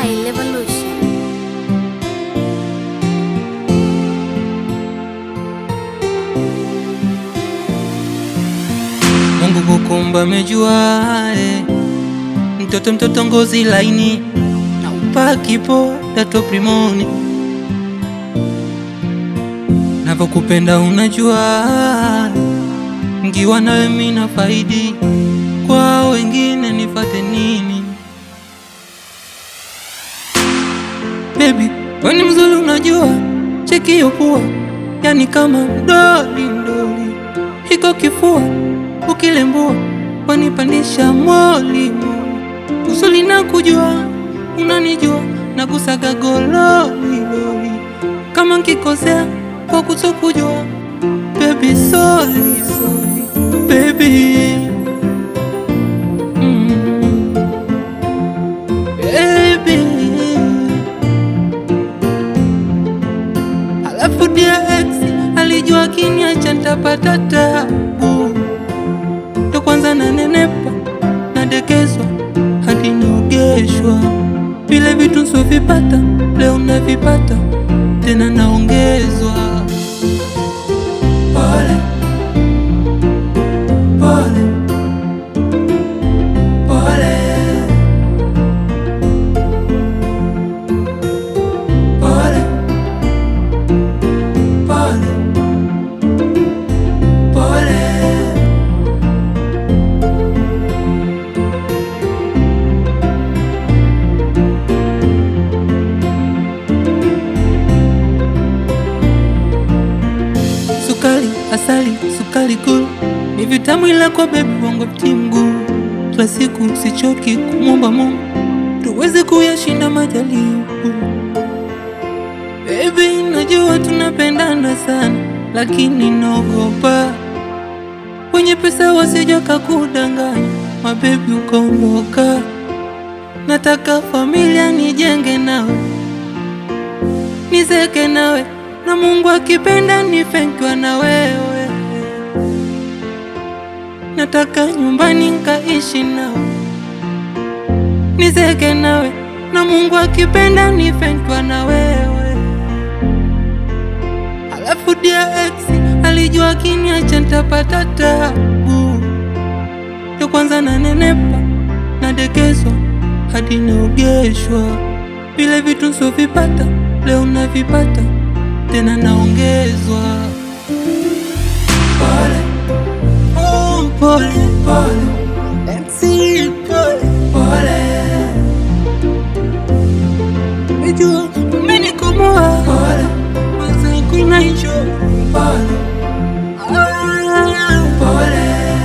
Style Evolution. Mungu kukumba mejua eh. Mtoto mtoto ngozi laini na upakipo dato primoni Navokupenda unajua Ngiwa nawe mina faidi Kwa wengine nifate nini Baby, we ni mzuri unajua Cheki hiyo pua Yani kama mdoli mdoli Hiko kifua ukilembua wanipandisha moli moli. Usuli na kujua unanijua na kusaga gololi loli. Kama nkikosea kwa kutokujua baby sorry sorry baby mm. baby Alafu dia ex alijua kiniacha ntapata tabu ndo kwanza nanenepa nadekezwa hadi naogeshwa vile vitu nsovipata leo navipata tena naongezwa pole pole pole pole pole pole Sukari, asali, sukari kuu ni vitamu, ila kwa bebi wangu timgu. Kila siku sichoki kumwomba Mungu tuweze kuyashinda majaribu. Baby, najua tunapendana sana, lakini naogopa wenye pesa wasija kakudanganya, mabebi ukaondoka. Nataka familia nijenge nawe, nizeke nawe na Mungu akipenda nifenkiwa na wewe. Nataka nyumbani nkaishi nawe, nizeke nawe na Mungu akipenda nifenkiwa na wewe. Alafu dia ex alijua kiniacha ntapata tabu, ndo kwanza nanenepa nadekezwa hadi naogeshwa, vile vitu nsovipata leo navipata tena naongezwa. Pole oh, pole pole Exi, pole pole, najua umenikomoa pole, kwanza kuna hicho pole ah, pole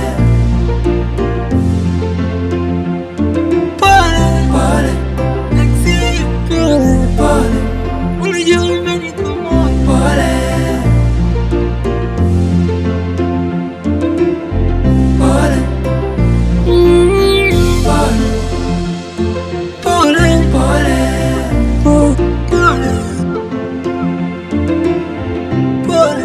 pole pole Exi, pole pole, unajua umenikomoa pole pole Mm, pole pole pole po- pole pole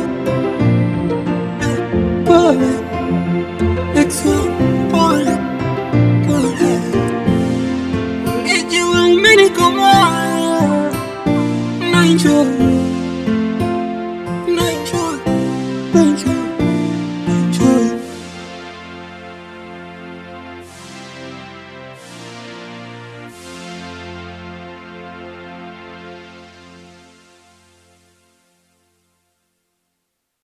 Eh, pole Exo, pole pole Ijua umenikomoa na enjoy